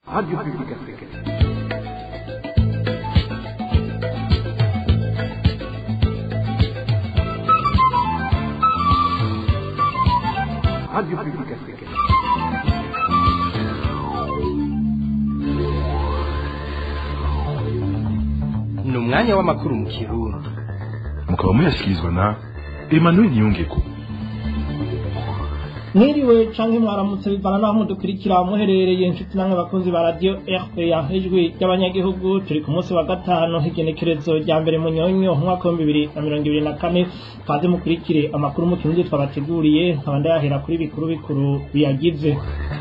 Radio Publique Africaine. Radio Publique Africaine. ni umwanya w'amakuru mu kirundi mukaba muyashyikirizwa na emmanuel niyongeko mwiriwe canke mwaramutse bivana naho mudukurikira muherereye inshuti namwe bakunzi ba radio rpa ijwi ry'abanyagihugu turi ku munsi wa gatanu igenekerezo rya mbere mu nyonyo umwaka w'ibihumbi bibiri na mirongo ibiri na kane kaze mukurikire amakuru mu kirundi twabateguriye nkaba ndayahera kuri bikuru bikuru biyagize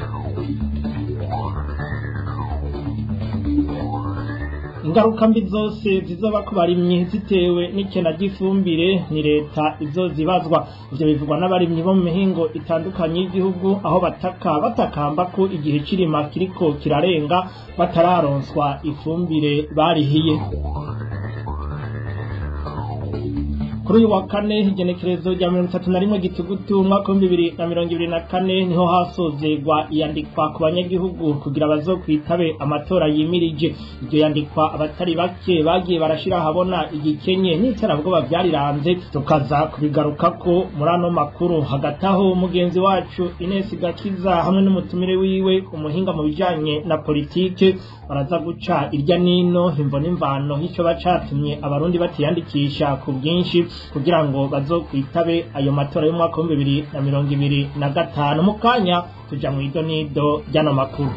ingaruka mbi zose zizoba ku barimyi zitewe n'ikena ry'ifumbire ni leta izozibazwa ivyo bivugwa n'abarimyi bo mu mihingo itandukanye y'igihugu aho bataka batakamba ko igihe cirima kiriko kirarenga batararonswa ifumbire barihiye kuri uyu wa kane igenekerezo rya mirongo itatu na rimwe gitugutu umwaka w'ibihumbi bibiri na mirongo ibiri na kane niho hasozerwa iyandikwa ku banyagihugu kugira bazokwitabe amatora yimirije iryo yandikwa abatari bake bagiye barashira ahabona igikenye n'iterabwoba vyariranze tukaza kubigarukako muri ano makuru hagati aho mugenzi wacu Ines Gakiza hamwe n'umutumire wiwe umuhinga mu bijanye na politike baraza guca irya nino imvo n'imvano y'ico bacatumye abarundi batiyandikisha ku bwinshi kugira ngo bazokwitabe ayo matora y'umwaka w'ibihumbi bibiri na mirongo ibiri na gatanu mu kanya tuja mu idonido ry'ano makuru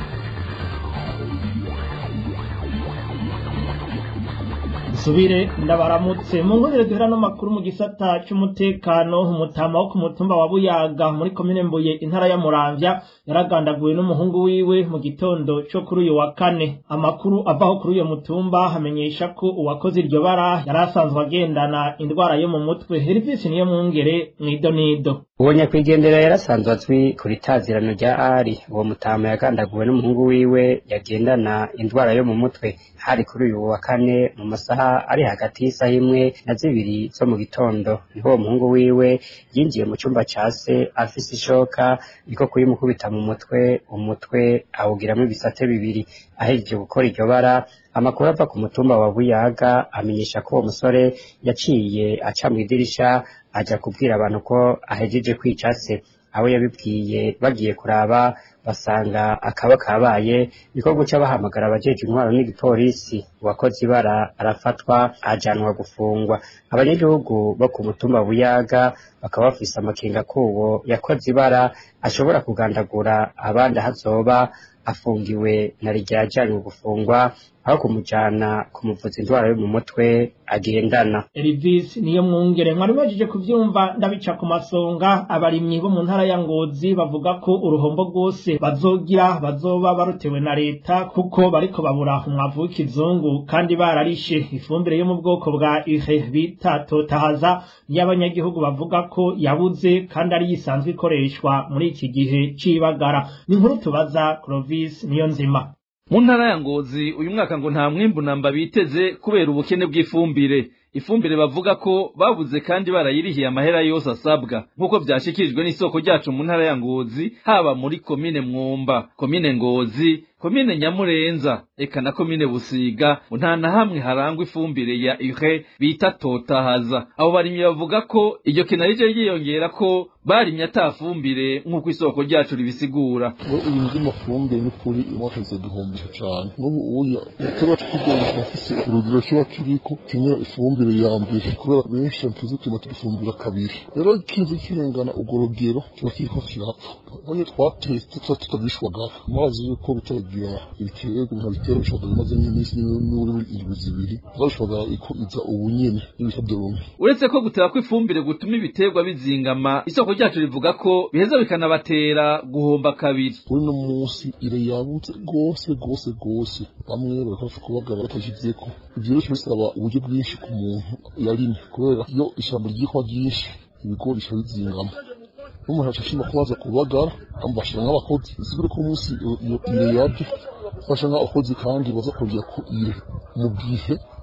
dusubire ndabaramutse mu nkundire duhera no makuru mu gisata c'umutekano umutama wo ku mutumba wa buyaga muri komine mbuye intara ya muramvya yaragandaguwe n'umuhungu wiwe mu gitondo co kuri uyu wa kane amakuru avaho kuri uyo mutumba hamenyesha ko uwakoze iryo bara yari asanzwe agendana indwara yo mu mutwe herivisi niyo mwungere mw'idonido uwo nyakwigendera yarasanzwe azwi ku ritazirano rya ari uwo mutama yagandaguwe n'umuhungu wiwe yagendana indwara yo mu mutwe hari kuri uyu wa kane mu masaha ari hagati y'isaha imwe na zibiri zo mu gitondo niho uwo muhungu wiwe yinjiye mu cyumba ca se afise ishoka niko kuyimukubita mu mutwe umutwe awugiramo ibisate bibiri ahejeje gukora iryo bara amakuru ava ku mutumba wa buyaga amenyesha ko uwo musore yaciye aca mu idirisha aja kubwira abantu ko ahejeje kwica se abo yabibwiye bagiye kuraba basanga akaba kabaye niko guca bahamagara abajeje intwaro n'igipolisi uwakoze ibara arafatwa ajanwa gufungwa abanyagihugu bo ku mutumba buyaga bakaba bafise amakenga kuwo yakoze ibara ashobora kugandagura abandi ahazoba afungiwe na rya ajanywe gufungwa aho kumujana kumuvuza indwara yo mu mutwe agendana Elvis niyo mwungere mwari mwajeje kuvyumva ndabica ku masonga abarimyi bo mu ntara ya Ngozi bavuga ko uruhombo rwose bazogira bazoba barutewe na leta kuko bariko babura umwavu w'ikizungu kandi bararishe ifumbire yo mu bwoko bwa ihe bita totahaza niyo abanyagihugu bavuga ko yabuze kandi ari yisanzwe ikoreshwa muri iki gihe c'ibagara ni inkuru tubaza Clovis niyo nzima mu ntara ya ngozi uyu mwaka ngo nta mwimbu namba biteze kubera ubukene bw'ifumbire ifumbire bavuga ko babuze kandi barayirihiye amahera yose asabwa nk'uko byashikirijwe n'isoko ryacu mu ntara ya ngozi haba muri komine mwumba komine ngozi komine nyamurenza eka na komine busiga ngo nta na hamwe harangwa ifumbire ya ure bita totahaza abo barimyi bavuga ko iryo kena rije ryiyongera ko barimye atafumbire nk'uko isoko ryacu ribisigura ngo iyi nzi mafumbire n'ukuri imwakaze duhombesha cyane n'ubu uya tuba tukigendesha afise urugero kiba kiriko kimwe ifumbire ya mbere kubera benshi tuzi tuma tudufumbira kabiri rero kizi kirengana urwo rugero kiba kiriko kirapfa none twateste tuba tutabishwagaho amazi yuko bitagira ibiterwa nka bitero bishobora bimaze nk'iminsi n'uri indwi zibiri zabishobora ko iza ubu nyene n'ibita dorome uretse ko gutera kw'ifumbire gutuma ibiterwa bizingama isoko ryacu rivuga ko biheza bikanabatera guhomba kabiri kuri no munsi ire yabutse rwose rwose rwose bamwe barafasha kubagara batashyizeko ivyo rero bisaba uburyo bwinshi ku muntu yarimye kubera iyo ishyamba ryikwa ryinshi ibigori bica bizingama n'umuntu acashima kubaza kubagara bashira nk'abakozi bisigure ko umunsi iyo ire yabyo fasha nk'abakozi kandi baza kongera ku ire mu gihe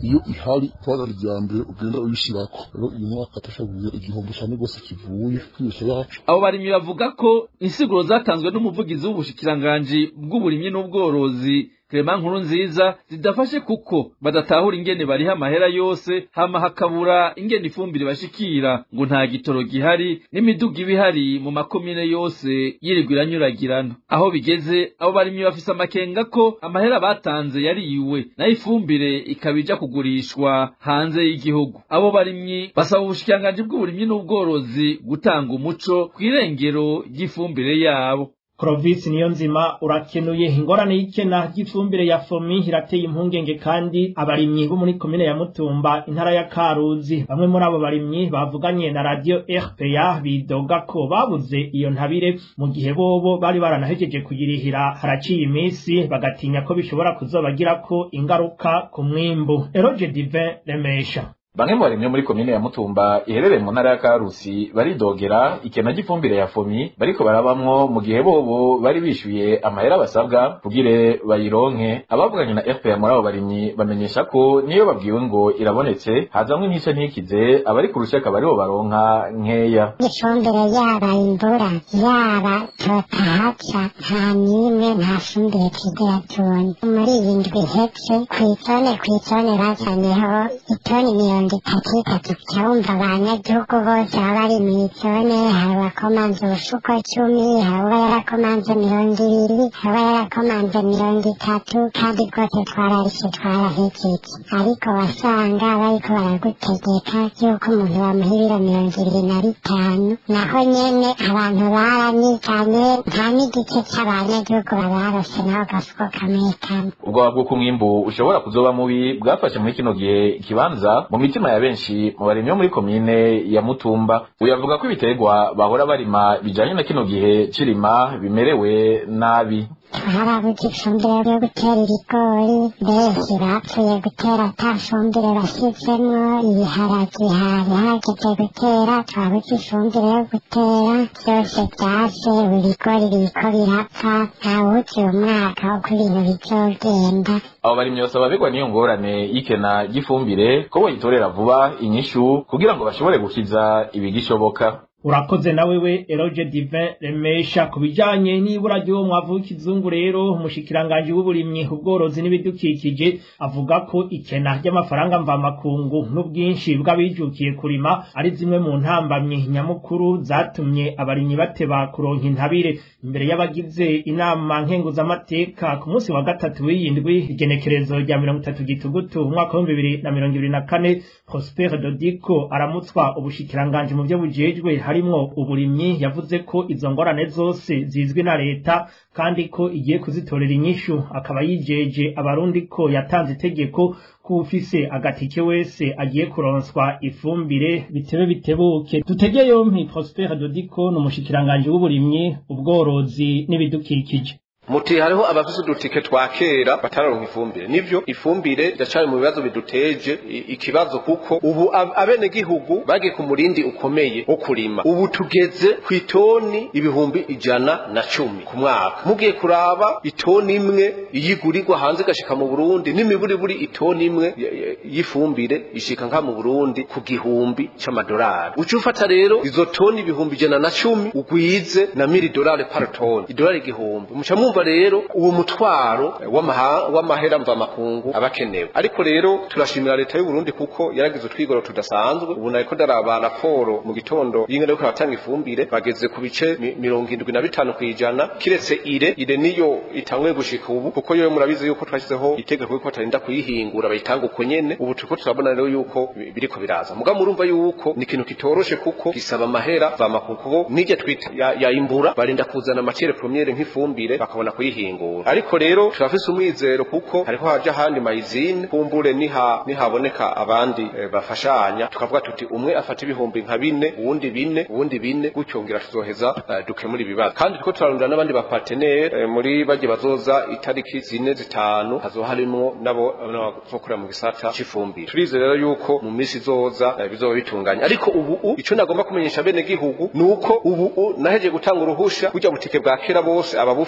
iyo ihari twagara irya mbere ugenda uyishirako rero uyu mwaka tashabuye igihombo cyane rwose kivuye kwibesha yacu abo barimyi bavuga ko insiguro zatanzwe n'umuvugizi w'ubushikiranganji bw'uburimyi n'ubworozi Clement nkuru nziza zidafashe kuko badatahura ingene bariha amahera yose hama hakabura ingene ifumbire bashikira ngo nta gitoro gihari n'imiduga ibihari mu makomine yose yirirwa iranyuragirana aho bigeze abo barimyi bafise amakenga ko amahera batanze yariwe nayo ifumbire ikaba ija kugurishwa hanze y'igihugu abo barimyi basaba ubushikiranganji bw'uburimyi n'ubworozi gutanga umuco kw'irengero ry'ifumbire yabo Clovis niyo nzima urakenuye ingorane y'ikena ry'ifumbire ya fomi irateye impungenge kandi abarimyi bo muri komine ya Mutumba intara ya Karuzi bamwe muri abo barimyi bavuganye na radio RPA bidoga ko babuze iyo ntabire mu gihe bobo bari baranahejeje kuyirihira haraciye iminsi bagatinya ko bishobora kuzobagirako ingaruka ku mwimbu Eroge Divin Remesha Bamwe mu barimyi muri komine ya Mutumba iherereye mu ntara ya Karusi baridogera ikena ry'ifumbire ya fomi bariko barabamwo mu gihe bobo bari bishuye amahera basabwa kugire bayironke abavuganye na FPR muri abo barimyi bamenyesha ko niyo babwiwe ngo irabonetse hazamwe ntice ntikize abari ku rushaka baribo baronka nkeya ifumbire yaba imbura yaba totahaca nta n'imwe nta fumbire tugira tubona muri iyi ndwi ihetse kw'itone kw'itone bazanyeho itoni mirongo itatu itatu cyumva abanyagihugu bose baba bari mw'itone hari abakomanze ubufuko cumi hari uba yarakomanze mirongo ibiri hari uba yarakomanze mirongo itatu kandi rwose twararishe twarahejeje ariko wasanga bariko baragutegeka yuko umuntu bamuha ibiro mirongo ibiri na bitanu naho nyene abantu baranyiganye nta n'igice c'abanyagihugu babarose naho gafuko kamwe kamwe ubwoba bw'uko umwimbu ushobora kuzoba mubi bwafashe muri kino gihe ikibanza mu mitima ya benshi mu barimyi bo muri komine ya Mutumba uyavuga ko ibiterwa bahora barima bijanye na kino gihe cirima bimerewe nabi twarabuze ifumbire yo gutera ibigori benshi bapfuye gutera ata fumbire bashyizemwo ibiharage hari hageze gutera twabuze ifumbire yo gutera byose byase ibigori biriko birapfa ntawuzi umwaka uko ibintu bizogenda abo barimyi basaba begwa n'iyo ngorane y'ikena ry'ifumbire ko boyitorera vuba inyishu kugira ngo bashobore gukiza ibigishoboka urakoze na wewe Eroge Divin Remesha ku bijanye n'ibura ry'uwo mwavu w'ikizungu rero umushikiranganji w'uburimyi ubworozi n'ibidukikije avuga ko ikena ry'amafaranga mvamakungu n'ubwinshi bw'abijukiye kurima ari zimwe mu ntambamyi nyamukuru zatumye abarimyi bateba kuronka intabire imbere y'abagize inama nkenguzamateka ku munsi wa gatatu w'iyindwi igenekerezo rya mirongo itatu gitugutu umwaka w'ibihumbi bibiri na mirongo ibiri na kane Prosper Dodiko aramutswa ubushikiranganji mu byo bujejwe harimwo uburimyi yavuze ko izo ngorane zose zizwi na leta kandi ko igiye kuzitorera inyishu akaba yijeje abarundi ko yatanze itegeko ko ufise agatike wese agiye kuronswa ifumbire bitebe bitebuke dutege yompi Prosper Dodiko n'umushikiranganji w'uburimyi ubworozi n'ibidukikije muti hariho abafise udutike twa kera batararonka ifumbire nivyo ifumbire iracari mu bibazo biduteje ikibazo kuko ubu abene gihugu bagiye ku murindi ukomeye wo kurima ubu tugeze ku itoni ibihumbi ijana na cumi ku mwaka mugiye kuraba itoni imwe iyigurirwa hanze igashika mu Burundi n'imiburiburi itoni imwe y'ifumbire ishika nka mu Burundi ku gihumbi c'amadolari uca ufata rero izo toni ibihumbi ijana na cumi ugwize na mili dolari par toni idolari igihumbi muca mwumva rero uwo mutwaro w'amahera mvamakungu abakenewe ariko rero turashimira leta y'u Burundi kuko yaragize utwigoro tudasanzwe ubu nariko ndaraba raporo mu gitondo y'ingene yuko abatanga ifumbire bageze ku bice mirongo indwi na bitanu kw'ijana kiretse ire ire niyo itanguye gushika ubu kuko yo murabizi yuko twashyizeho itegeko yuko batarinda kuyihingura bayitanga uko nyene ubu turiko turabona rero yuko biriko biraza muga murumva yuko ni ikintu kitoroshe kuko gisaba amahera mvamakungu kuko nirya twita ya imbura barinda kuzana matiere premiere nk'ifumbire bakabona kuyihingura ariko rero turafise umwizero kuko hariho haja ahandi mayizine kumbure niha nihaboneka abandi e, bafashanya tukavuga tuti umwe afata ibihumbi nka bine uwundi bine uwundi bine gutyo ngira tuzoheza uh, dukemura ibibazo kandi turiko turarondera n'abandi bapartenere e, muri baje bazoza itariki zine zitanu hazoba harimwo nabo bazokorera mu gisata c'ifumbire turize rero yuko mu misi izoza e, bizoba bitunganye ariko ubu ico nagomba kumenyesha bene gihugu nuko ubu naheje gutanga uruhusha burya butike bwa kera bose ababufise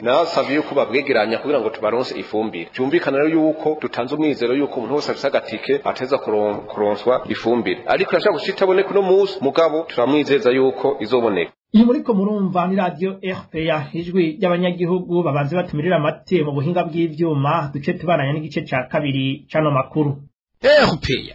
narasabye yuko babwegeranya kugira ngo tubaronse ifumbire byumvikana rero yuko dutanze umwizero yuko umuntu wese afise agatike ateza kuron- kuronswa ifumbire ariko yashaka gushika itaboneka uno munsi mugabo turamwizeza yuko izoboneka iyi muriko murumva ni radiyo rpa ijwi ry'abanyagihugu babanze batumirira amate mu buhinga bw'ivyuma duce tubananya n'igice ca kabiri c'ano makuru erupeya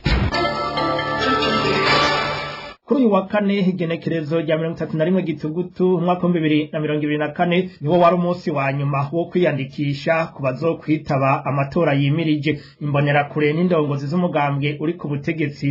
kuri uyu wa kane igenekerezo rya mirongo itatu na rimwe gitugutu umwaka w'ibihumbi bibiri na mirongo ibiri na kane niwo wari umunsi wa nyuma wo kwiyandikisha ku bazokwitaba amatora yimirije imbonerakure n'indongozi z'umugambwe uri ku butegetsi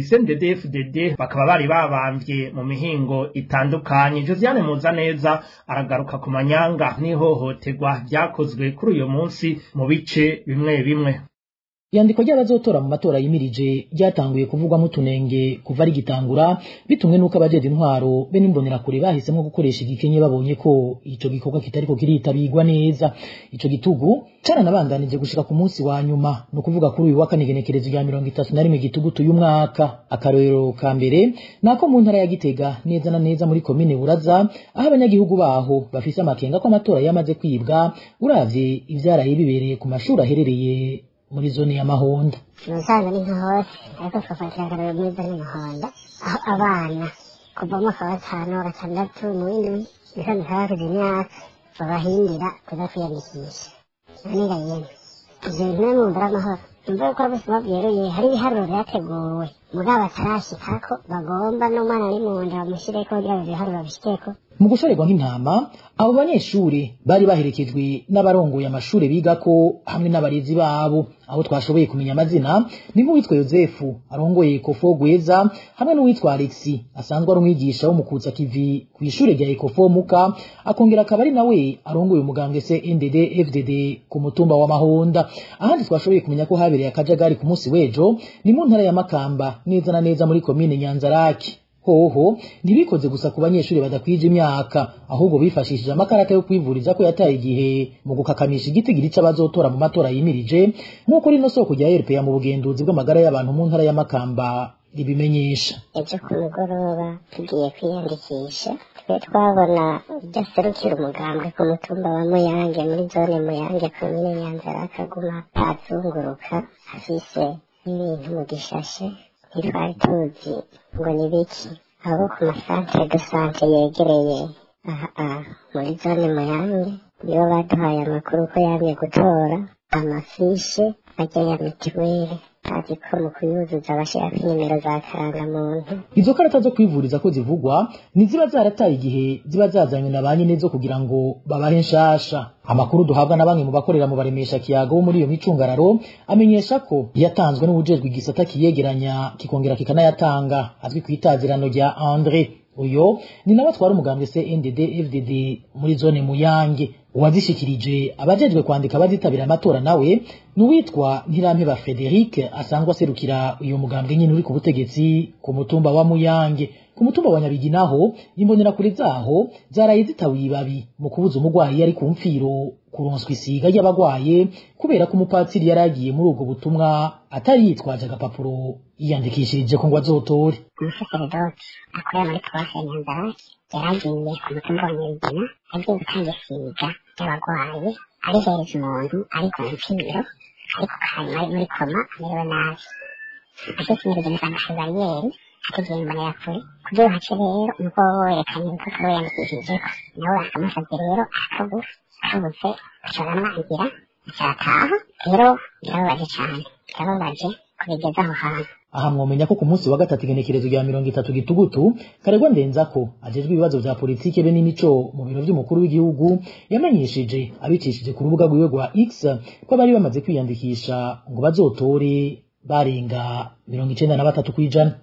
cndd bakaba bari babambye mu mihingo itandukanye josiane muzaneza aragaruka ku manyanga n'ihohoterwa ryakozwe kuri uyu munsi mu bice bimwe bimwe iyandiko ry'abazotora mu matora yimirije ryatanguye kuvugwamo utunenge kuva rigitangura bitumwe n'uko abajeje intwaro be n'imbonerakure bahisemo gukoresha igikenye babonye ko ico gikorwa kitariko kiritabirwa neza ico gitugu caranabandanije gushika ku munsi wa nyuma ni ukuvuga kuri uyu wa kane igenekerezo rya mirongo itatu na rimwe gitugutu y'umwaka akarorero ka mbere nako mu ntara ya gitega neza na neza muri komine buraza aho abanyagihugu baho bafise amakenga ko amatora yamaze kwibwa uravye ivyaraye bibereye ku mashuri aherereye muri zone ya mahonda umusaza ni nka hose ariko twafatira akarorero muri zone mahonda aho abana kuva mu mwaka wa gatanu wa gatandatu mu w'indwi ndetse ntarakuze imyaka babahindira kuza kwiyandikisha naniga yemwe ibyo bintu namwe mwumva ari amahoro numva yuko ari ubuzima bweruye hari ibiharuro byateguwe mugabo batarashikako bagomba n'umwana ari mu nda bamushyireko kugira ngo ibyo biharuro babishikeko mu gushorerwa nk'intama abo banyeshuri bari baherekejwe n'abarongoye amashuri bigako hamwe n'abarezi babo aho twashoboye kumenya amazina ni nk'uwitwa yosefu arongoye ekofo gweza hamwe n'uwitwa alexi asanzwe ari umwigisha wo mu kutsa kivi ku ishuri rya ekofo muka akongera akaba ari nawe arongoye umugambwe se ndd fdd ku mutumba wa mahonda ahandi twashoboye kumenya ko habereye akajagari ku munsi w'ejo ni mu ntara ya makamba neza na neza muri komine nyanzaraki hoho ntibikoze gusa ku banyeshuri badakwije imyaka ahubwo bifashishije amakarata yo kwivuriza ko yataye igihe mu gukakamisha igitigiri c'abazotora mu matora yimirije nk'uko rino soko rya RPA mu bugenduzi bw'amagara y'abantu mu ntara ya Makamba ribimenyesha ejo ku mugoroba tugiye kwiyandikisha twe twabona udaserukira umugambwe ku mutumba wa muyange muri zone muyange komine nyanzara akaguma azunguruka afise n'ibintu mu gishashe ntitwari tuzi ngo ni biki abo ku masantere de sante yegereye aha aha muri zone muyange nibo baduhaye amakuru ko yamye gutora amafishe ajya ya mituweli azi ko mu kuyuzuza bashyirako inimero za karangamuntu izo karata zo kwivuriza ko zivugwa ni ziba zarataye igihe ziba zazanywe na ba nyene zo kugira ngo babahe nshasha amakuru duhabwa na bamwe mu bakorera mu baremesha kiyago bo muri iyo micungararo amenyesha ko yatanzwe n'ubujejwe igisata kiyegeranya kikongera kikanayatanga azwi ku itazirano rya andre uyo ni nawe atwara umugambwe se ndd fdd muri zone muyange uwazishikirije abajejwe kwandika abazitabira amatora nawe ni uwitwa ntirampeba frederic asanzwe aserukira uyu mugambwe nyine uri ku butegetsi ku mutumba wa muyange ku mutumba wa nyabigi naho imbonerakure zaho zaraye zitawiye ibabi mu kubuza umurwayi yari ku mfiro kuronswa isiga ry'abagwaye kubera ko umupatsiri yari agiye muri ubwo butumwa atari yitwaje agapapuro yiyandikishirije ko ngo azotore umusaseredoti akorera muri paruwasi ya nyanzarake yaragiye ku mutumba wa nyabigina agiye gutanga isiga ry'abagwayi arihereza umuntu ari ku mfiro ariko kanyuma ari muri koma amerewe nabi agisinyiriza umusanga bariyeri ategeye imbonerakure kugira uhace rero nuko wowe werekanye urupapuro wiyandikishijeko nawe bakamusabye rero arakabura akabutse acaramwangira acataha rero birababaje cane birababaje kubigeza aho hantu aha mwomenya ko ku munsi wa gatatu igenekerezo rya mirongo itatu gitugutu karegwa ndenzako ajejwe ibibazo vya politike be n'imico mu biro vy'umukuru w'igihugu yamenyesheje abicishije ku rubuga rwiwe rwa x ko bari bamaze kwiyandikisha ngo bazotore barenga mirongo icenda na batatu kw'ijana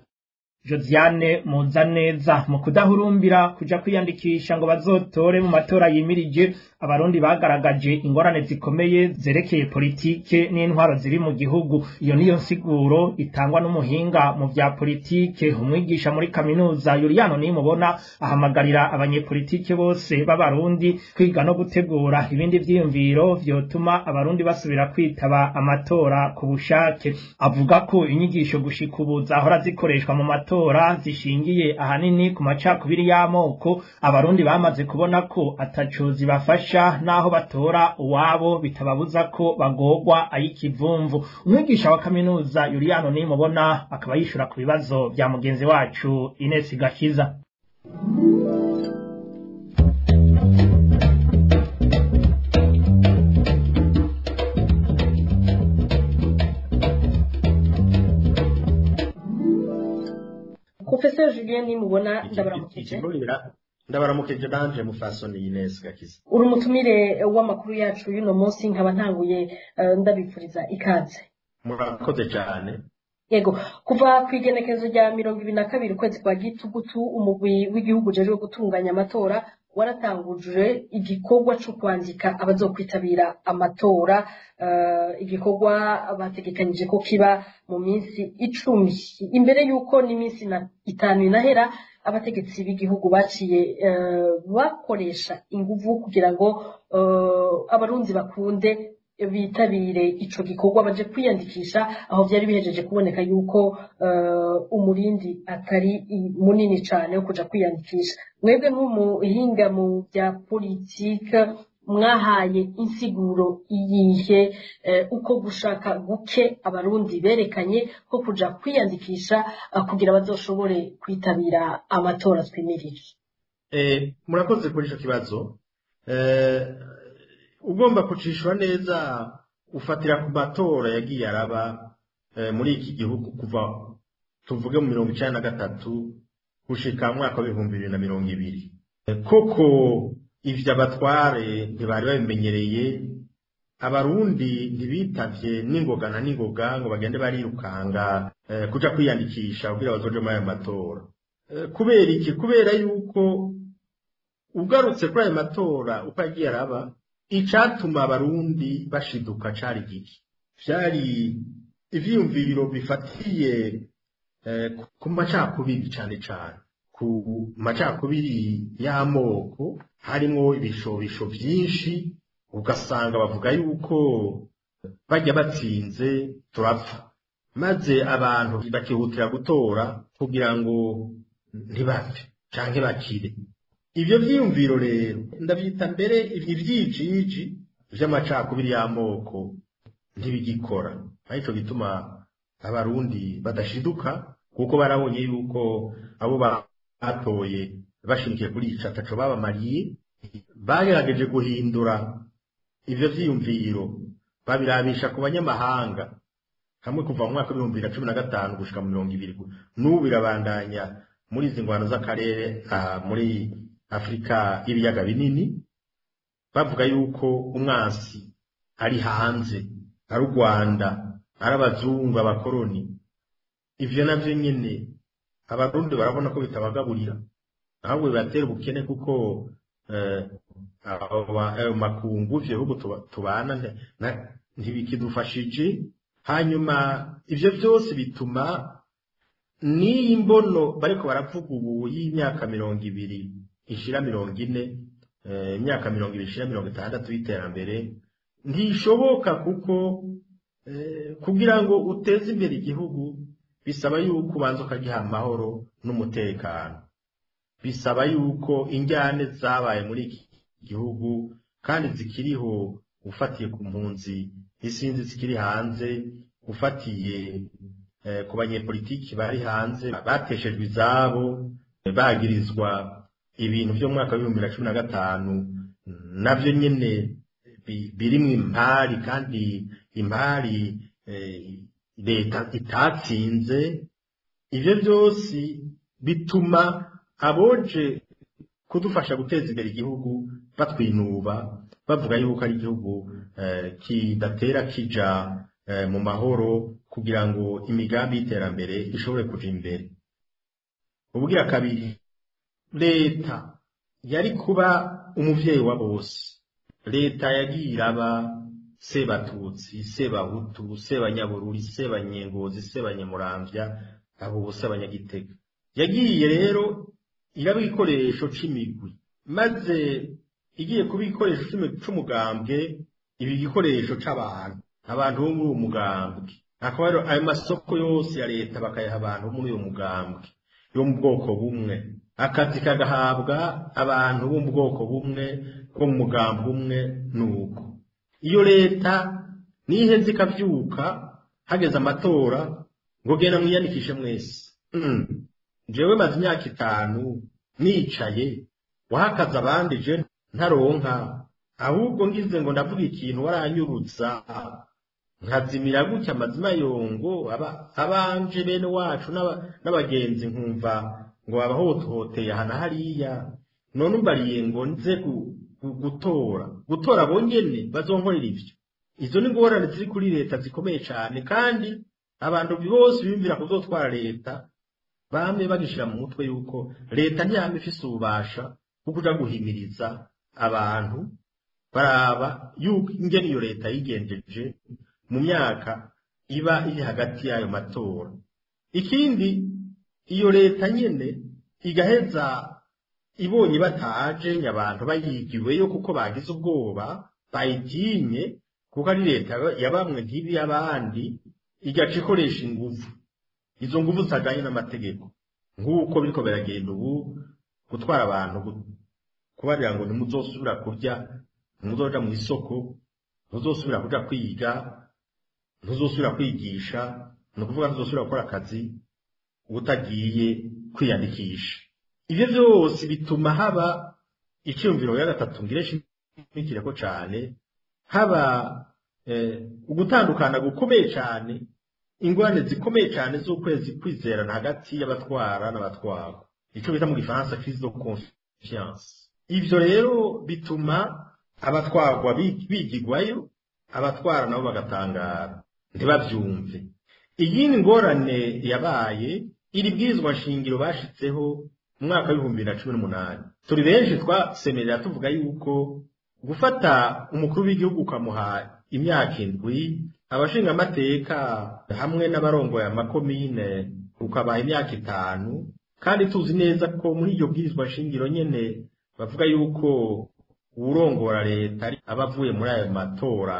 Josiane Muzaneza mu kudahurumbira kuja kwiyandikisha ngo bazotore mu matora yimirije abarundi bagaragaje ingorane zikomeye zerekeye politike n'intwaro ziri mu gihugu iyo niyo nsiguro itangwa n'umuhinga mu vya politike umwigisha muri kaminuza Juliano nimubona ahamagarira abanyepolitike bose b'abarundi kwiga no gutegura ibindi vyiyumviro vyotuma abarundi basubira kwitaba amatora ku bushake avuga ko inyigisho gushika ubu zahora zikoreshwa mu matora zishingiye ahanini ku macakubiri y'amoko abarundi bamaze kubona ko ataco zibafasha bigafasha n'aho batora uwabo bitababuza ko bagorwa ay'ikivumvu umwigisha wa kaminuza yuriyano nimubona akaba yishura ku bibazo bya mugenzi wacu Ines Gakiza Professor Julien nimubona ndabaramukije ndabaramukije nanje mufasoni Ines Gakiza uri umutumire w'amakuru yacu y'uno munsi nkaba ntanguye eh, ndabipfuriza ikaze murakoze cyane yego kuva ku igenekerezo rya mirongo ibiri na kabiri ukwezi kwa gitugutu umugwi w'igihugu ujejwe gutunganya amatora waratanguje igikorwa cyo kwandika abazokwitabira amatora eh, igikorwa bategekanyije ko kiba mu minsi icumi imbere y'uko n'iminsi na- itanu inahera abategetsi b'igihugu baciye eh, bakoresha inguvu kugira ngo eh, abarundi bakunde bitabire ico gikorwa baje kwiyandikisha aho vyari bihejeje kuboneka yuko eh, umurindi atari i- munini cane wo kuja kwiyandikisha mwebwe nk'umuhinga mu bya politike mwahaye insiguro iyihe eh, uko gushaka guke abarundi berekanye ko kuja kwiyandikisha eh, kugira bazoshobore kwitabira amatora twimirije eh murakoze kuri ico kibazo eh ugomba kucishwa neza ufatira ku matora yagiye araba eh, muri iki gihugu kuva tuvuge mu mirongo icenda na gatatu gushika mu mwaka w'ibihumbi bibiri na mirongo ibiri Eh, koko ivyo abatware ntibari babimenyereye abarundi ntibitavye n'ingoga na n'ingoga ngo bagende barirukanga eh, kuja kwiyandikisha kugira bazoje muri ayo matora Eh, kubera iki kubera yuko ugarutse kuri ayo matora uko yagiye araba icatuma abarundi bashiduka cari giki vyari ivyiyumviro bifatiye eh, ku macakubiri cane cane ku macakubiri y'amoko harimwo ibishobisho vyinshi ugasanga bavuga yuko bajya batsinze turapfa maze abantu bakihutira gutora kugira ngo ntibapfe canke bakire ivyo vyiyumviro rero ndavyita mbere ivyijiji vy'amacakubiri y'amoko ntibigikora arico gituma abarundi badashiduka kuko barabonye yuko abo batoye bashimikiye kuri ico ataco babamariye bagerageje guhindura ivyo vyiyumviro babirabisha ku banyamahanga hamwe kuva mu mwaka w'ibihumbi bibiri na cumi na gatanu gushika mu mirongo ibiri n'ubu birabandanya muri izi ngwano z'akarere ah, muri afurika y'ibiyaga binini bavuga yuko umwansi ari hanze ari u rwanda ari abazungu abakoroni ivyo navyo nyene abarundi barabona ko bitabagaburira ahubwo bibatera ubukene kuko eh, abo ba- ayo makungu ivyo bihugu tuba- tubana nte- na- ntibikidufashije hanyuma ivyo vyose bituma n'iyi mbono bariko baravuga ubu y'imyaka mirongo ibiri ishira mirongo ine eh, imyaka mirongo ibiri ishira mirongo itandatu y'iterambere ntishoboka kuko eh, kugira ngo uteze imbere igihugu bisaba yuko ubanza ukagiha amahoro n'umutekano bisaba yuko injyane zabaye muri iki gihugu kandi zikiriho ufatiye ku mpunzi isinzi zikiri hanze ufatiye eh, ku banyepolitiki bari hanze bateshejwe izabo eh, bagirizwa ibintu vyo mu mwaka w'ibihumbi na cumi na gatanu navyo nyene bi- birimwo impari kandi impari eh, leta itatsinze ivyo vyose bituma aboje kudufasha guteza imbere igihugu batwinuba bavuga yuko ari igihugu eh, kidatera kija eh, mu mahoro kugira ngo imigambi y'iterambere ishobore kuja imbere ubugira kabiri leta yari kuba umuvyeyi wa bose leta yagiye iraba sebatutsi sebahutu sebanyabururi sebanyengozi sebanyamuramvya abo bose abanyagitega yagiye rero iraba igikoresho c'imigwi maze igiye kuba igikoresho c'imi- c'umugambwe ibi igikoresho c'abantu abantu bo muri uwo mugambwe akaba rero ayo masoko yose ya leta bakayaha abantu bo muri uwo mugambwe yo mu bwoko bumwe akazi kagahabwa abantu bo mu bwoko bumwe bwo mu mugambi umwe nuko iyo leta niheze ikavyuka hageze amatora ngo genda mwiyandikishe mwese mm. jewe maze imyaka itanu nicaye wahakaze abandi je ntaronka ahubwo ngize ngo ndavuga ikintu waranyurutsa nkazimira gutya amazima yongo aba abanje bene wacu n'abagenzi nkumva ngo babahotohoteye aha na hariya none umbariye ngo nze gutora gutora bonyene bazonkorera ivyo izo ni ingorane ziri kuri leta zikomeye cyane kandi abantu bose biyumvira kuzotwara leta bamwe bagishira mu mutwe yuko leta ntiyama ifise ububasha bwo kuja guhimiriza abantu baraba yuko ingene iyo leta yigenjeje mu myaka iba iri hagati y'ayo matora ikindi iyo leta nyene igaheza ibonye bataje abantu bayigiweyo kuko bagize ubwoba bayitinye kuko ari leta ya bamwe ntibi y'abandi igaca ikoresha inguvu izo nguvu zitaganye n'amategeko nk'uko biriko biragenda ubu gutwara abantu kubarira ngo ntimuzosubira kurya ntimuzoja mu isoko ntuzosubira kuja kwiga ntuzosubira kwigisha ni ukuvuga ntuzosubira gukora akazi utagiye kwiyandikisha ibyo byose bituma haba icyumviro ya gatatu ngire shimikireko cane haba ugutandukana gukomeye cyane ingorane zikomeye cyane z'ukwezi kwizerana hagati y'abatwara n'abatwarwa icyo bita mu gifaransa crise de confiance ivyo rero bituma abatwarwa bigigwayo abatwara nabo bagatangara ntibavyumve iyindi ngorane yabaye iri bwirizwa nshingiro bashitseho mu mwaka w'ibihumbi bibiri na cumi n'umunani turi benshi twasemerera tuvuga yuko gufata umukuru w'igihugu ukamuha imyaka indwi abashingamateka hamwe n'abarongoye amakomine ukabaha imyaka itanu kandi tuzi neza ko muri iryo bwirizwa shingiro nyene bavuga yuko uwurongora leta aba avuye muri ayo matora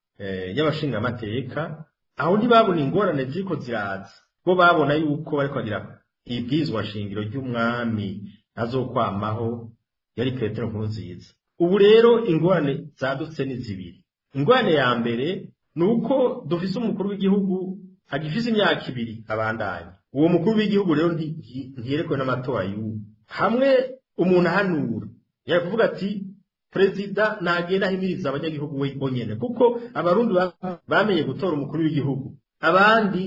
y'abashingamateka aho ntibabona ingorane ziriko ziraza bo babona yuko bariko bagira ibwirizwa shingiro ry'umwami azokwamaho yari petero nkurunziza ubu rero ingorane zadutse ni zibiri ingorane ya mbere ni uko dufise umukuru w'igihugu agifise imyaka ibiri abandanya uwo mukuru w'igihugu rero ntiyerekwe n'amatora y'ubu hamwe umuntu ahanura yari kuvuga ati perezida ntagenda ahimiriza abanyagihugu we bonyene kuko abarundi bamenye gutora umukuru w'igihugu abandi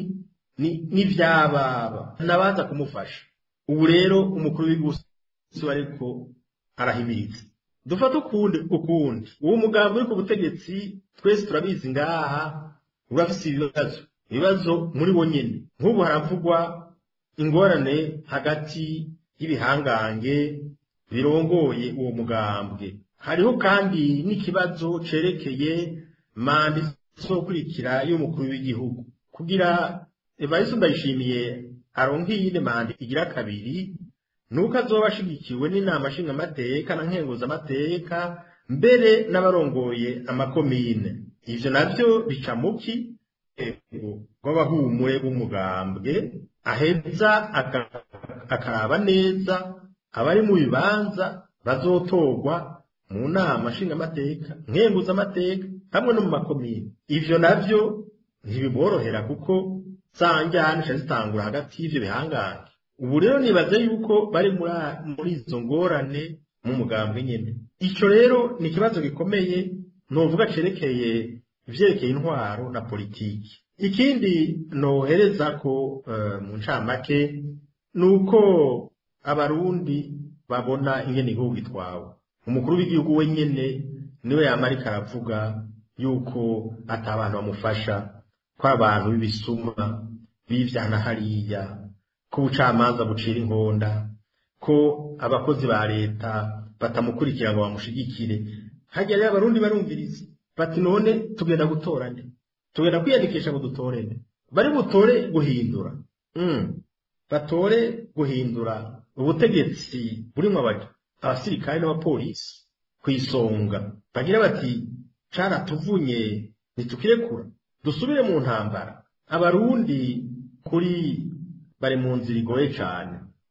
ni vyababa nabaza kumufasha ubu rero umukuru w'igihugu ariko arahimiriza dufate ukundi ukundi uwo mugambi uri ku butegetsi twese turabizi ngaha urafise ibibazo ibibazo muri bo nyene nk'ubu haravugwa ingorane hagati y'ibihangange birongoye uwo mugambwe hariho kandi n'ikibazo cerekeye manda izokurikira y'umukuru w'igihugu kugira Evariste Ndayishimiye aronke iyindi manda igira kabiri nuko azoba ashigikiwe n'inama nshingamateka na nkenguzamateka mbere n'abarongoye amakomine ivyo navyo bica muki rw'abahumure b'umugambwe aheza akaraba neza abari mu bibanza bazotorwa mu nama nshingamateka nkenguzamateka hamwe no mu makomine ivyo navyo ntibiborohera kuko zanjyana zica zitangura hagati y'ivyo bihangange ubu rero nibaza yuko bari muri izo ngorane mu mugambwe nyene ico rero ni ikibazo gikomeye novuga cerekeye ivyerekeye intwaro na politiki ikindi nohereza ko mu ncamake ni uko abarundi babona ingene igihugu gitwawe umukuru w'igihugu wenyene niwe yama ariko aravuga yuko ata abantu bamufasha ko abantu b'ibisuma bivyana hariya ko ubucamanza bucira inkonda ko abakozi ba leta batamukurikira ngo bamushigikire hajya rero abarundi barumviriza bati none tugenda gutora nde tugenda kwiyandikisha ngo dutore nde bari butore guhindura mm. batore guhindura ubutegetsi burimwo abasirikare n'abapolisi ku isonga bagira bati caratuvunye ntitukirekura dusubire mu ntambara abarundi kuri bari mu nzira igoye cyane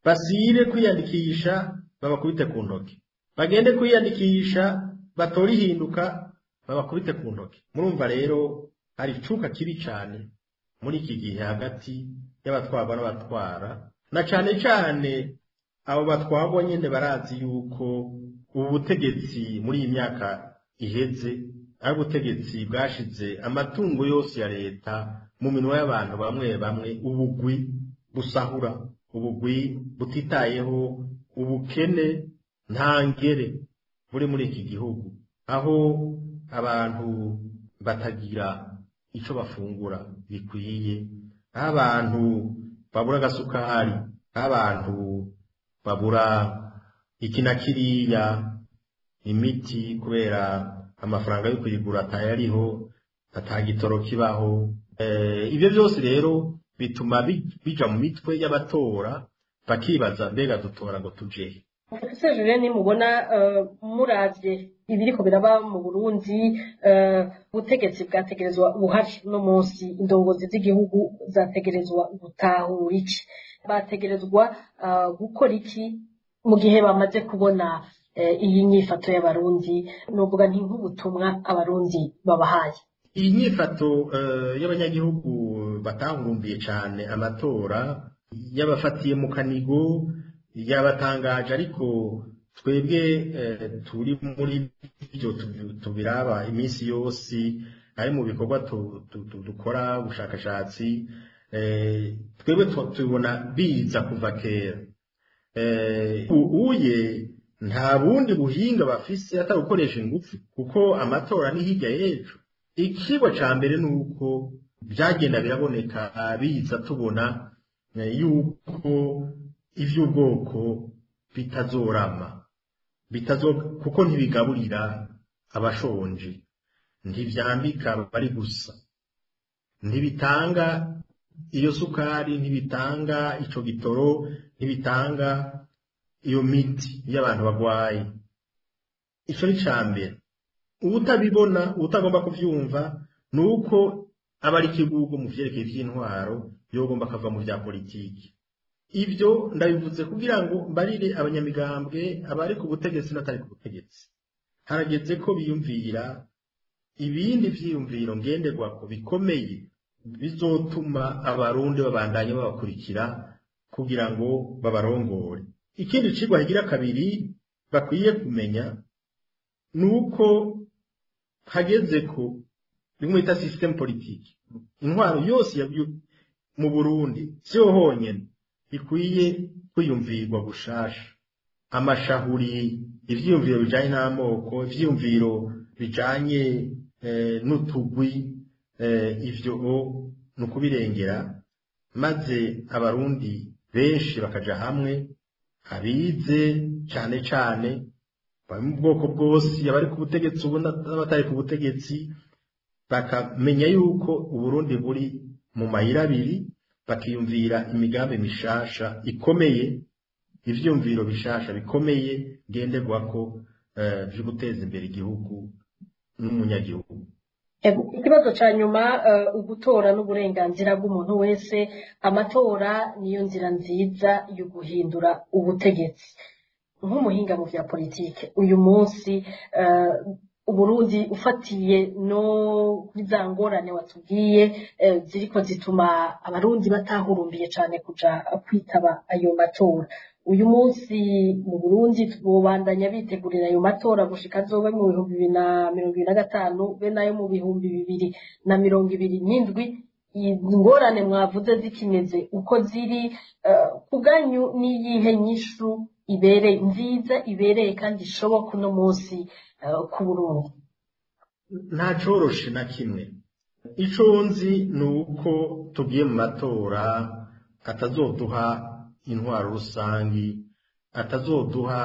basire kwiyandikisha babakubite ku ntoki bagende kwiyandikisha batore ihinduka babakubite ku ntoki murumva rero hari icuka kibi cyane muri iki gihe hagati y'abatwarwa n'abatwara na cyane cyane abo batwarwa nyine barazi yuko ubu butegetsi muri iyi myaka iheze ari ubutegetsi bwashize amatungo yose ya leta mu minwa y'abantu bamwe bamwe ubugwi busahura ubugwi butitayeho ubukene ntangere buri muri iki gihugu aho abantu batagira icyo bafungura bikwiye aho abantu babura agasukari aho abantu babura iki na kiriya imiti kubera amafaranga yo kuyigura atayariho atagitoro kibaho ibyo byose rero bituma bija mu mitwe y'abatora bakibaza mbega dutora ngo tujehe ese jure nimubona muravye ibiriko biraba mu burundi ubutegetsi bwategerezwa buhari no munsi indongozi z'igihugu zategerezwa gutahura iki bategerezwa gukora iki mu gihe bamaze kubona iyi nyifato y'abarundi nuvuga nti nk'ubutumwa abarundi babahaye iyi nyifato y'abanyagihugu batahurumbiye cyane amatora y'abafatiye mu kanigo yabatangaje ariko twebwe turi muri byo tubiraba iminsi yose ari mu bikorwa dukora ubushakashatsi twebwe tubona biza kuva kera uye nta bundi buhinga bafise atari gukoresha ingufu kuko amatora ni hirya y'ejo ikigo cya mbere ni uko byagenda biraboneka biza tubona yuko iby'ubwoko bitazorama kuko ntibigaburira abashonje ntibyambika bari gusa ntibitanga iyo sukari ntibitanga icyo gitoro ntibitanga iyo miti y'abantu barwaye icyo ni cya mbere ubutabibona ubutagomba kubyumva ni uko aba ari ikigugu mu byerekeye by'intwaro yogomba akava mu bya politiki ibyo ndabivuze kugira ngo mbarire abanyamigambwe abari ku butegetsi n'atari ku butegetsi harageze ko biyumvira ibindi byiyumviro ngenderwako bikomeye bizotuma abarundi babandanya babakurikira kugira ngo babarongore ikindi kigwa higira kabiri bakwiye kumenya ni uko hageze ko bimwe bita system politiki intwaro yose mu burundi siyo honyine ikwiye kwiyumvirwa gushasha amashahuri ivyiyumviro bijanye n'amoko ivyiyumviro bijanye n'utugwi ivyo ni ukubirengera maze abarundi benshi bakaja hamwe abize cane cane bari mu bwoko bwose abari ku butegetsi ubu n'abatari ku butegetsi bakamenya yuko uburundi buri mu mayira abiri bakiyumvira imigambi mishasha ikomeye ivyumviro bishasha bikomeye ngenderwako vyo guteza imbere igihugu n'umunyagihugu ikibazo cya nyuma ugutora n'uburenganzira bw'umuntu wese amatora niyo nzira nziza yo guhindura ubutegetsi nk'umuhinga mu bya politiki uyu munsi uburundi ufatiye no kuri za ngorane watubwiye ziriko zituma abarundi batahurumbiye cyane kuja kwitaba ayo matora uyu munsi mu burundi bubandanya bitegurira ayo matora gushika azobe mu bihumbi bibiri na mirongo ibiri na gatanu be nayo mu bihumbi bibiri na mirongo ibiri n'indwi ingorane mwavuze zikimeze uko ziri ku bwanyu n'iyihe nyishu ibereye nziza ibereye kandi ishoboka uno munsi ku burundi nta coroshe na kimwe ico nzi ni uko tugiye mu matora atazoduha intwaro rusangi atazoduha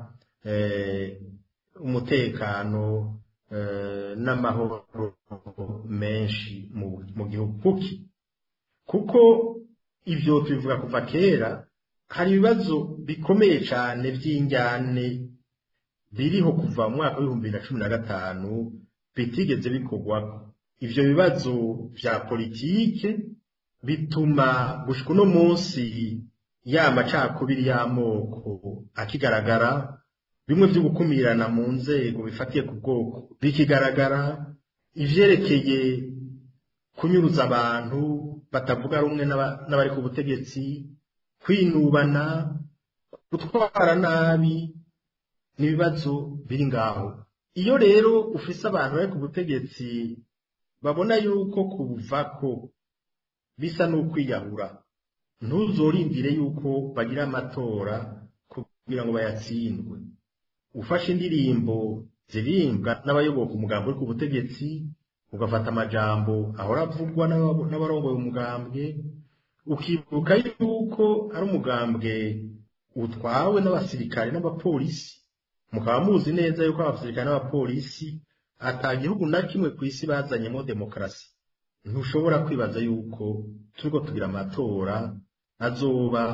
umutekano n'amahoro menshi mu gihugu kuki kuko ibyo tubivuga kuva kera hari ibibazo bikomeye cyane by'injyane biriho kuva mu mwaka w'ibihumbi bibiri na cumi na gatanu bitigeze bikorwako ivyo bibazo vya politike bituma gushika uno munsi ya macakubiri y'amoko akigaragara bimwe byo gukumirana mu nzego bifatiye ku bwoko bikigaragara ivyerekeye kunyuruza abantu batavuga rumwe n'abari ku butegetsi kwinubana gutwara nabi n'ibibazo biri ngaho iyo rero ufise abantu bari ku butegetsi babona yuko kubuvako bisa n'ukwiyahura ntuzorindire yuko bagira amatora kugira ngo bayatsindwe ufashe indirimbo zirimbwa n'abayoboka umugambi uri ku butegetsi ugafata amajambo ahora avugwa n'abarongoye umugambwe ukibuka yuko ari umugambwe utwawe n'abasirikare n'abapolisi mukaba muzi neza yuko abasirikare n'abapolisi ata gihugu na kimwe ku isi bazanyemo demokarasi ntushobora kwibaza yuko turiko tugira amatora azoba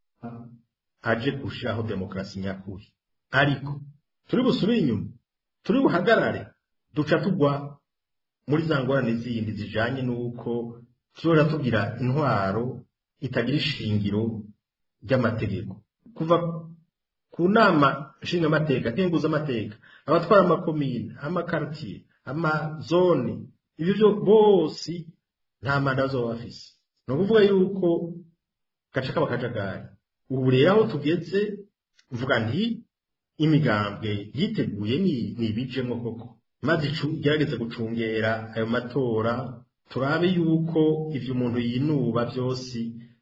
aje gushiraho demokarasi nyakuri ariko turi busubire inyuma turi buhagarare duca tugwa muri za ngorane zindi zijanye n'uko tuzoja tugira intwaro itagira ishingiro ry'amategeko kuva ku nama nshingamateka nkenguzamateka abatwara amakomine amakartiye amazone ibyo byo bose nta manda bazoba bafise ni ukuvuga yuko gace k'abakajagari ubu rero aho tugeze mvuga nti imigambwe yiteguye ni ibijemo koko maze igerageze gucungera ayo matora turabe yuko ivyo umuntu yinuba byose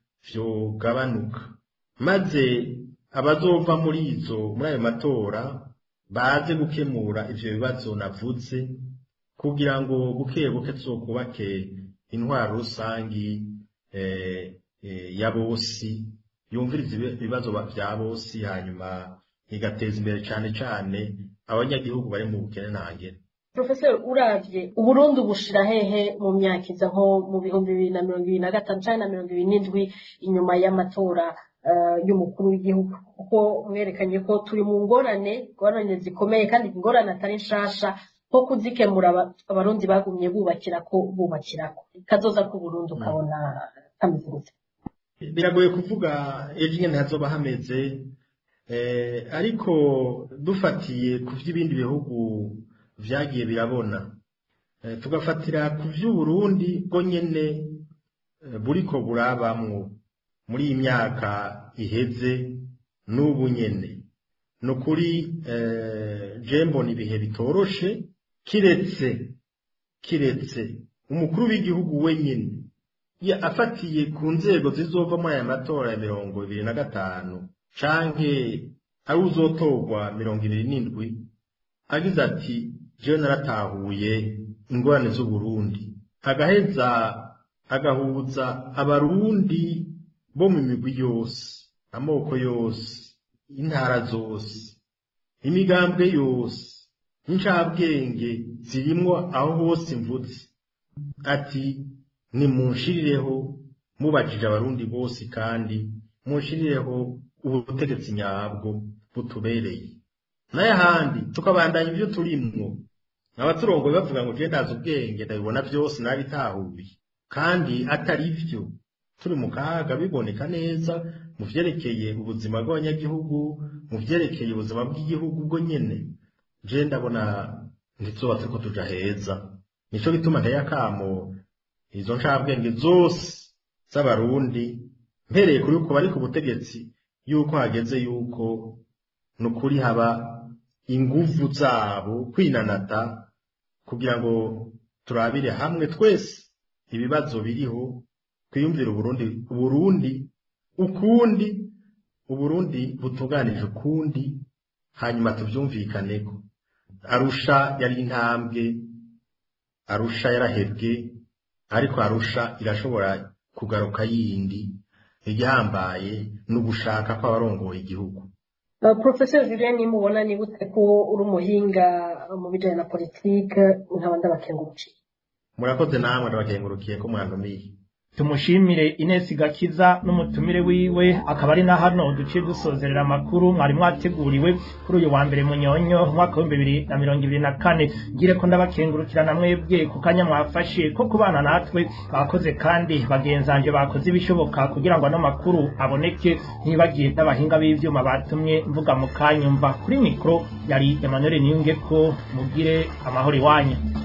vyogabanuka maze abazova muri izo muri ayo matora baze gukemura ivyo bibazo navuze kugira ngo buke buke tuzokubake intwaro rusangi eh, eh, ya bosi yumviriza ibibazo vya bosi hanyuma igateza imbere cane cane abanyagihugu bari mu bukene ntangere Professor uravye uburundi bushira hehe mu myaka iza nko mu bihumbi bibiri na mirongo ibiri na gatanu canke na mirongo ibiri n'indwi inyuma y'amatora uh, y'umukuru w'igihugu kuko mwerekanye ko turi mu ngorane ngorane zikomeye kandi ingorane atari nshasha nko kuzikemura abarundi bagumye bubakira ko bubakirako kazoza ku Burundi ukabona kameze gute biragoye kuvuga ejo nyene hazoba hameze eh, ariko dufatiye ku vy'ibindi bihugu vyagiye birabona eh, tugafatira ku vy'uburundi bwo nyene eh, buriko burabamwo muri iyi myaka iheze n'ubu nyene ni ukuri eh, jembo ni ibihe bitoroshe kiretse kiretse umukuru w'igihugu wenyine ya afatiye ku nzego zizova muri aya matora ya mirongo ibiri na gatanu canke ari uzotorwa mirongo ibiri n'indwi agize ati jewe naratahuye ingorane z'uburundi agaheza agahuza abarundi bo mu migwi yose amoko yose intara zose imigambwe yose incabwenge zirimwo aho hose mvutse ati nimunshirireho mubajije abarundi bose kandi munshirireho ubutegetsi nyabwo butubereye n'ayahandi tukabandanya ibyo turimwo abaturongoye bavuga ngo je ndazi ubwenge ndabibona byose nabitahuye kandi atari byo turi mu kaga biboneka neza mu vyerekeye ubuzima bw'abanyagihugu mu vyerekeye ubuzima bw'igihugu bwo nyene je ndabona ntituzoba turiko tuja heza nico gituma nteye akamo izo ncabwenge zose z'abarundi mpereye kuri uko bari ku butegetsi yuko hageze yuko nukuri haba inguvu zabo kwinanata kugira ngo turabire hamwe twese ibibazo biriho twiyumvire uburundi uburundi ukundi uburundi butunganije ukundi hanyuma tuvyumvikaneko arusha yari intambwe arusha yarahebwe ariko arusha irashobora kugaruka yindi igihambaye ni ugushaka kw'abarongoye igihugu Professor Julien nimubona nibutse ko uri umuhinga mu bijanye na politike nkaba ndabakengurukiye murakoze namwe ndabakengurukiye ko mwantumiye tumushimire Ines Gakiza n'umutumire wiwe akaba ari na hano duciye dusozerera amakuru mwari mwateguriwe kuri uyu wa mbere munyonyo umwaka wa bibiri na mirongo ibiri na kane ngire ko ndabakengurukirana mwebwe ku kanya mwafashe ko kubana natwe bakoze kandi bagenzanje bakoze ibishoboka kugira ngo ano makuru aboneke ntibagiye n'abahinga b'ivyuma batumye mvuga mu kanyumva kuri mikro yari Emmanuel Niyunge ko mugire amahoro iwanyu